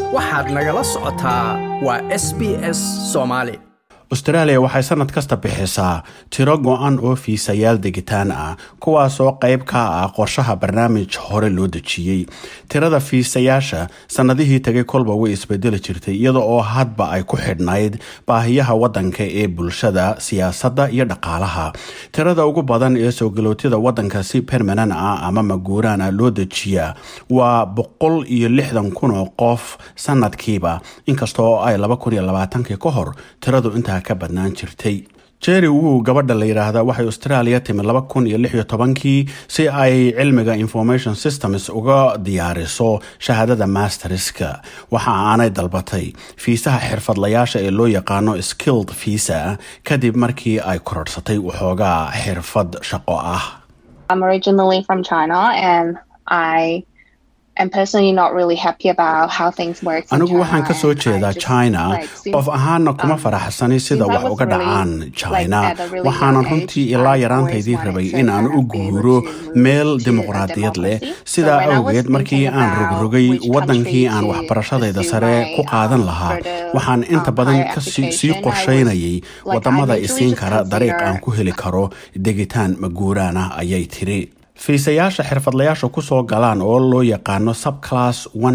waxaad nagala socotaa waa s b s soomaali australia waxay sannad kasta bixisaa tiro go-an oo fiisayaal degitaan ah kuwaasoo qayb ka ah qorshaha barnaamij hore loo dejiyey tirada fiisayaasha sannadihii tagay kolba way isbedeli jirtay iyada oo hadba ay ku xidhnayd baahiyaha waddanka ee bulshada siyaasadda iyo dhaqaalaha tirada ugu badan ee soo galootyada waddanka si permanan ah ama maguuraan ah loo dejiyaa waa boqol iyo lixdan kun oo qof sanadkiiba inkasta oo ay laba kun iyo labaatankii ka hor tiradu intaa ka badnaan jirtay jerry wu gabadha la yidhaahda waxay australia timid laba kun iyo lix iyo tobankii si ay cilmiga information systems uga diyaariso shahaadada masterska waxa aanay dalbatay fiisaha xirfadlayaasha ee loo yaqaano skilled visa kadib markii ay kororhsatay waxoogaa xirfad shaqo ah I'm originally from China and I am personally not really happy about how things work. in anigu waxaan China ka soo and I jeedaa just, china like, since- qof ahaana kuma um, faraxsani sida since I wax was uga really, dhacaan like, china at a really waxaanan young runtii age, ilaa I've yaraantaydii always rabay wanted in to aan kind u of be able guuro to move meel to a dimuqraadiyad leh democracy. So sidaa when I was awgeed markii thinking aan about rogrogay which waddankii country aan to waxbarashadayda pursue sare my, ku qaadan um, lahaa further, waxaan inta um, badan higher ka sii application, sii I was, qorsheynayay like, I wadamada literally isiin just kara dariiq consider- aan ku heli karo degitaan maguuraan ah ayay tiri fiisayaasha xirfadlayaasha kusoo galaan oo loo yaqaano subclass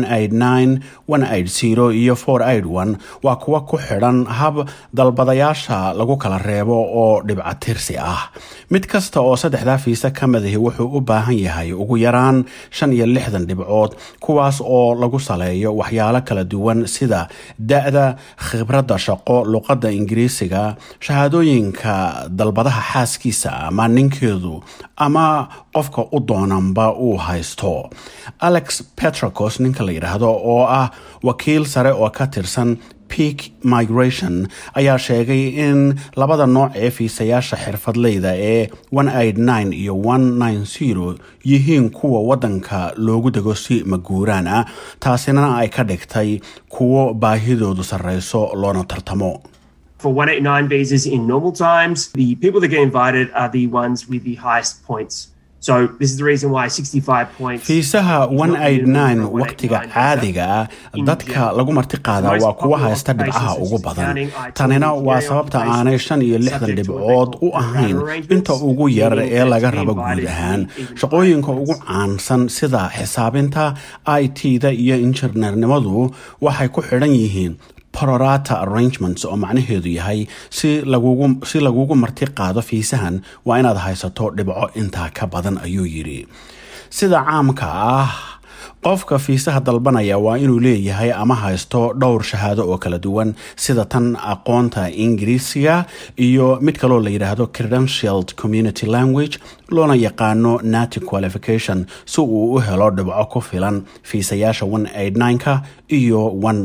iyo waa kuwa ku xidhan hab dalbadayaasha lagu kala reebo oo dhibcatirsi ah mid kasta oo saddexdaa fiisa ka madahi wuxuu u baahan yahay ugu yaraan shan iyo lixdan dhibcood kuwaas oo lagu saleeyo waxyaalo kala duwan sida da-da khibradda shaqo luqadda ingiriisiga shahaadooyinka dalbadaha xaaskiisa ama ninkeedu ama qofka u doonanba uu haysto alex petracos ninka la yidhaahdo oo ah wakiil sare oo ka tirsan peak migration ayaa sheegay in labada nooc ee fiisayaasha xirfadleyda ee iyo yihiin kuwa waddanka loogu dego si maguuraan ah taasina ay ka dhigtay kuwo baahidoodu sarreyso loona tartamo For 189 visas in normal times, the people that get invited are the ones with the highest points. So this is the reason why 65 points. fiisaha is not minimum for a waqtiga 189 visa. caadiga ah In dadka general, lagu marti qaadaa most waa kuwa popular haysta dhibcaha occupations ugu such as badan accounting, IT, tanina waa engineering sababta occupations aanay shan iyo lixdan subject to dhibcood what they u call ahayn rata arrangements, inta ugu yar meaning ee that laga to be rabo invited guud to ahaan even shaqooyinka five ugu points. caansan sida xisaabinta i t-da iyo injineernimadu waxay ku xidhan yihiin prorata arrangements oo macnaheedu yahay si lagugu si lagugu marti qaado fiisahan waa inaad haysato dhibco intaa ka badan ayuu yidhi sida caamka ah qofka fiisaha dalbanaya waa inuu leeyahay ama haysto dhowr shahaado oo kala duwan sida tan aqoonta ingiriisiga iyo mid kaloo la yidhaahdo credentialed community language loona yaqaano nati qualification si uu u helo dhibco ku filan fiisayaasha ka iyo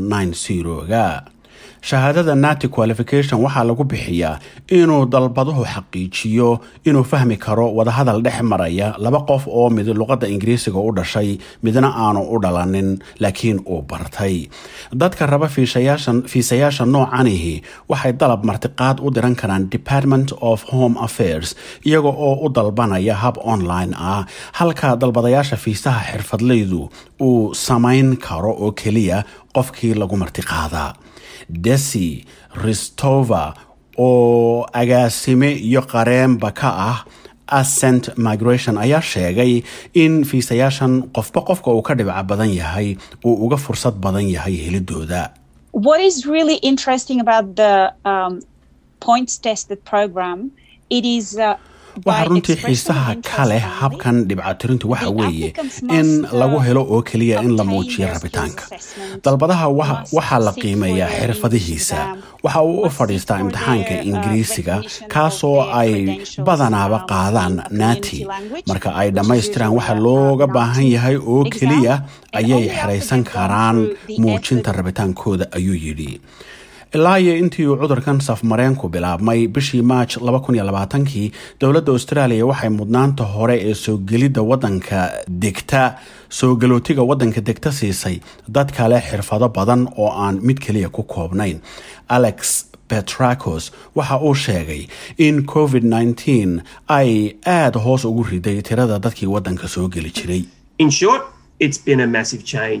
ga shahaadada nati qualification waxaa lagu bixiyaa inuu dalbaduhu xaqiijiyo inuu fahmi karo wadahadal dhex maraya laba qof oo mid luqadda ingiriisiga u dhashay midna aanu u dhalanin laakiin uu bartay dadka raba fiisayaashan- fiisayaasha noocanihi waxay dalab martiqaad u diran karaan department of home affairs iyaga oo u dalbanaya hab online ah halka dalbadayaasha fiisaha xirfadleydu uu samayn karo oo keliya qofkii lagu martiqaadaa desi ristova oo agaasime iyo qareenba ka ah ascent migration ayaa sheegay in fiisayaashan qofba qofka uu ka dhibca badan yahay uu uga fursad badan yahay helidooda what is really interesting about the um, points tested program it is uh, waxaa by runtii expressing xiisaha interest ka leh only, habkan dhibcatirintu waxa the weeye applicants in must, uh, lagu helo oo keliya in la obtain muujiyo their rabitaanka skills assessment, dalbadaha wa- must waxaa la seek qiimeeyaa for their xirfadihiisa English waxa uu u must fadhiistaa seek for imtixaanka their, uh, ingiriisiga recognition kaasoo of their ay credentials, badanaaba um, qaadaan in a nati community language, marka ay which is dhammaystiraan usually waxa a, looga uh, baahan yahay oo exam, keliya and ayay only after xeraysan they've gone karaan through the muujinta effort rabitaankooda ayuu yidhi ilaa iyo intii uu cudurkan safmareenku bilaabmay bishii maaj kii dowladda australia waxay mudnaanta hore ee soo gelidda wadanka degta soo galootiga wadanka degta siisay dad kale xirfado badan oo aan mid keliya ku koobnayn alex petracos waxa uu sheegay in covid ay aada hoos ugu riday tirada dadkii wadanka soo geli jiray In short, it's been a massive change.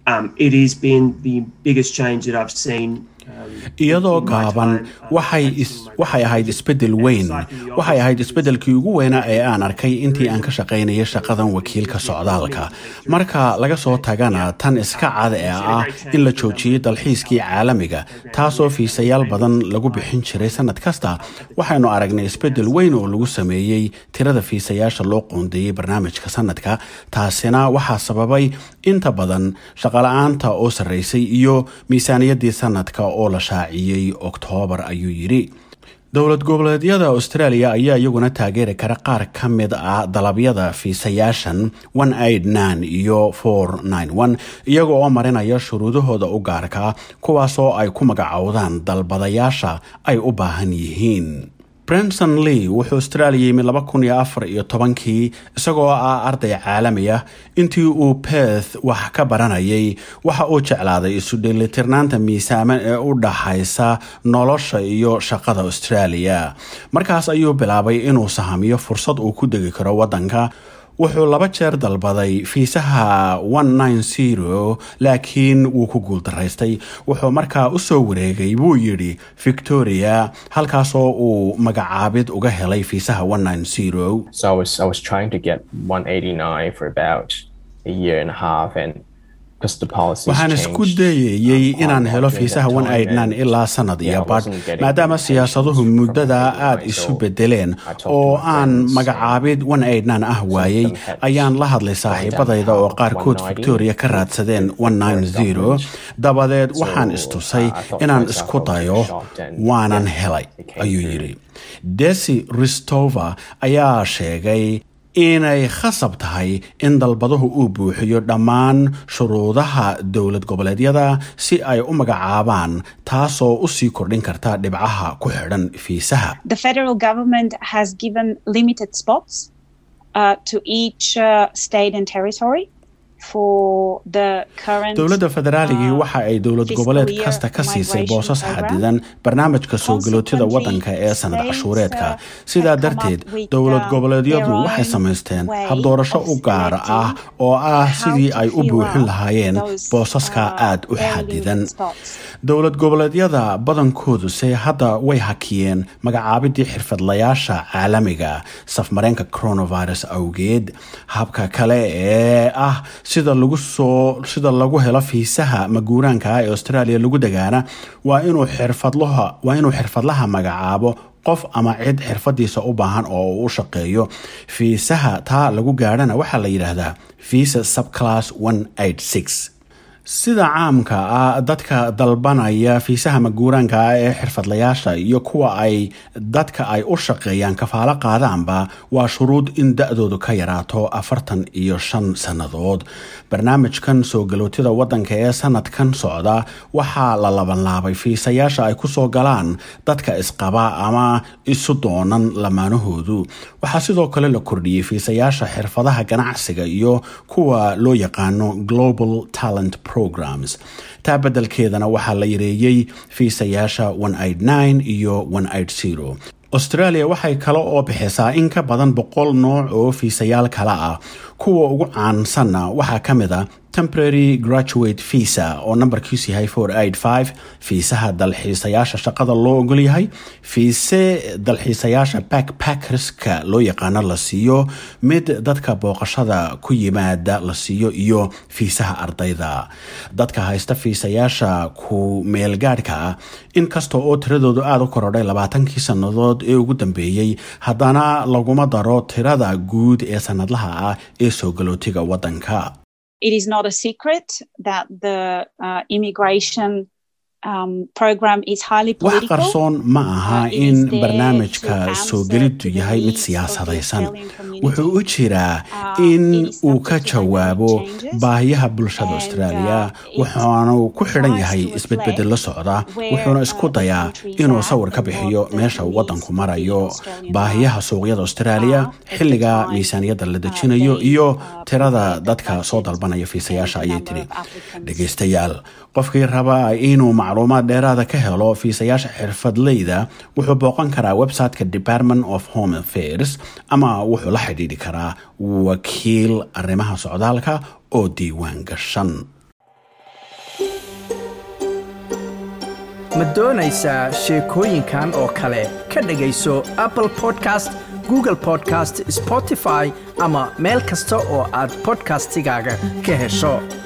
um, it has been the biggest change that I've seen. iyadoo gaaban waxay waxay ahayd isbeddel weyn waxay ahayd isbeddelkii ugu weynaa ee aan arkay intii aan ka shaqaynayay shaqadan wakiilka socdaalka marka laga soo tagana tan iska cad ee ah in la joojiyey dalxiiskii caalamiga taasoo fiisayaal badan lagu bixin jiray sanad kasta waxaynu aragnay isbeddel weyn oo lagu sameeyey tirada fiisayaasha loo qoondeeyey barnaamijka sanadka taasina waxaa sababay inta badan shaqala-aanta oo sarraysay iyo miisaaniyaddii sanadka oo la shaaciyey oktoobar ayuu yidhi dowlad goboleedyada australia ayaa iyaguna taageeri kara qaar ka mid ah dalabyada fiisayaashan iyo iyaga oo marinaya shuruudahooda u gaarka kuwaasoo ay ku magacowdaan dalbadayaasha ay u baahan yihiin brenson lee wuxuu australia yimi laba kun iyo afar iyo tobankii isagoo ah arday caalami ah intii uu beth wax ka baranayay waxa uu jeclaaday isu dheelitirnaanta miisaaman ee u dhaxaysa nolosha iyo shaqada australia markaas ayuu bilaabay inuu sahamiyo fursad uu ku degi karo waddanka wuxuu laba jeer dalbaday fiisaha laakiin wuu ku guuldaraystay wuxuu markaa u soo wareegay buu yidhi victoria halkaasoo uu magacaabid uga helay fiisaha waxaan isku dayayey inaan helo fiisaha ilaa sanad iyo badh maadaama siyaasaduhu muddada aada isu bedeleen oo aan magacaabid ah waayey ayaan la hadlay saaxiibadayda oo qaarkood victoria ka raadsadeen dabadeed waxaan istusay inaan isku dayo waanan helay ayuu yidhi desi ristova ayaa sheegay inay khasab tahay in dalbaduhu uu buuxiyo dhammaan shuruudaha dowlad goboleedyada si ay u magacaabaan taasoo u sii kordhin karta dhibcaha ku xidhan fiisaha dowladda federaaligii waxa ay dowlad goboleed kasta ka siisay boosas xadidan barnaamijka soo galootida waddanka ee sanad cashuureedka sidaa darteed dowlad goboleedyadu waxay samaysteen habdoorasho u gaar ah oo ah sidii ay u buuxin lahaayeen boosaska aad u xadidan dowlad goboleedyada badankooduse hadda way hakiyeen magacaabidii xirfadlayaasha caalamiga safmareenka coronavirus awgeed habka kale ee ah sida lagu soo sida lagu helo fiisaha maguuraanka ah ee australia lagu degaana waa inuu xirfadlaha waa inuu xirfadlaha magacaabo qof ama cid xirfadiisa u baahan oo uu u shaqeeyo fiisaha taa lagu gaadhana waxaa la yidhaahdaa visa subclass sida caamka ah dadka dalbanaya fiisaha maguuraanka ah ee xirfadlayaasha iyo kuwa ay dadka ay u shaqeeyaan kafaalo qaadaanba waa shuruud in da-doodu ka yaraato afartan iyo shan sannadood barnaamijkan soo galootida waddanka ee sanadkan socda waxaa la labanlaabay fiisayaasha ay kusoo galaan dadka isqaba ama isu doonan lamaanahoodu waxaa sidoo kale la kordhiyey fiisayaasha xirfadaha ganacsiga iyo kuwa loo yaqaano global talent programs taa beddelkeedana waxaa la yareeyey fiisayaasha iyo australia waxay kale oo bixisaa in ka badan boqol nooc oo fiisayaal kale ah kuwa ugu caansanna waxaa ka mid a temporary graduate visa oo nambarkiisu yahay fiisaha dalxiisayaasha shaqada loo ogol yahay fiise dalxiisayaasha backpackerska loo yaqaano la siiyo mid dadka booqashada ku yimaada la siiyo iyo fiisaha ardayda dadka haysta fiisayaasha ku meelgaadhka ah inkasta oo tiradoodu aada u korodhay labaatankii sannadood ee ugu dambeeyey haddana laguma daro tirada guud ee sanadlaha ah ee soo galootiga waddanka it is not a secret that the uh, immigration um, program is highly wax political. qarsoon ma aha in barnaamijka soo geliddu yahay mid siyaasadaysan wuxuu u jiraa in uu ka jawaabo baahiyaha bulshada australia wuxuunu ku xidhan yahay isbedbedel la socda wuxuuna isku dayaa inuu sawir ka bixiyo meesha uu waddanku marayo baahiyaha suuqyada australia xilliga miisaaniyadda la dejinayo iyo tirada dadka soo dalbanaya fiisayaasha ayay tiri dhegaystayaal qofkii raba inuu macluumaad dheeraada ka helo fiisayaasha xirfadleyda wuxuu booqan karaa websiteka department of home affairs ama wuxuu la xidhiidhi karaa wakiil arrimaha socdaalka oo diiwaan gashan ma doonaysaa sheekooyinkan oo kale ka dhegayso apple podcast google podcast spotify ama meel kasta oo aad podcastigaaga ka hesho